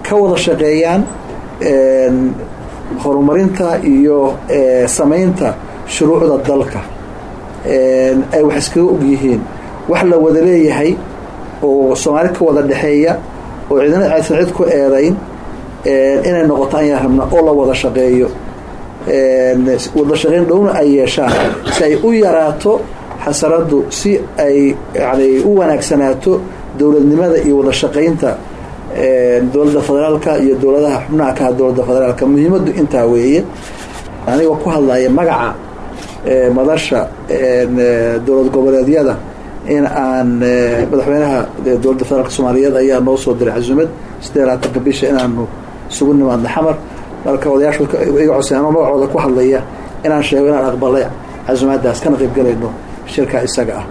ka wada shaqeeyaan horumarinta iyo samaynta shuruucda dalka ay wax iskaga og yihiin wax la wada leeyahay oo soomaali ka wada dhexeeya oo cidna aysan cid ku eedayn inay noqoto ayaan rabnaa oo la wada shaqeeyo wada shaqeyn dhowna ay yeeshaan si ay u yaraato xasaradu si ay yani u wanaagsanaato dowladnimada iyo wada shaqaynta dowladda federaalka iyo dowladaha xubnaha ka dowladda federaalka muhiimaddu intaa weeye anigoo ku hadlaya magaca madasha dowlad goboleedyada in aan madaxweynaha dowladda federaalk soomaaliyeed ayaa noo soo diray cazumad siddeed labaatanka bisha inaanu isugu nimaadno xamar marka odayaashu iga codsa anoo magacooda ku hadlaya inaan sheego inaan aqbalay casumaadaas kana qaybgalayno shirka isaga ah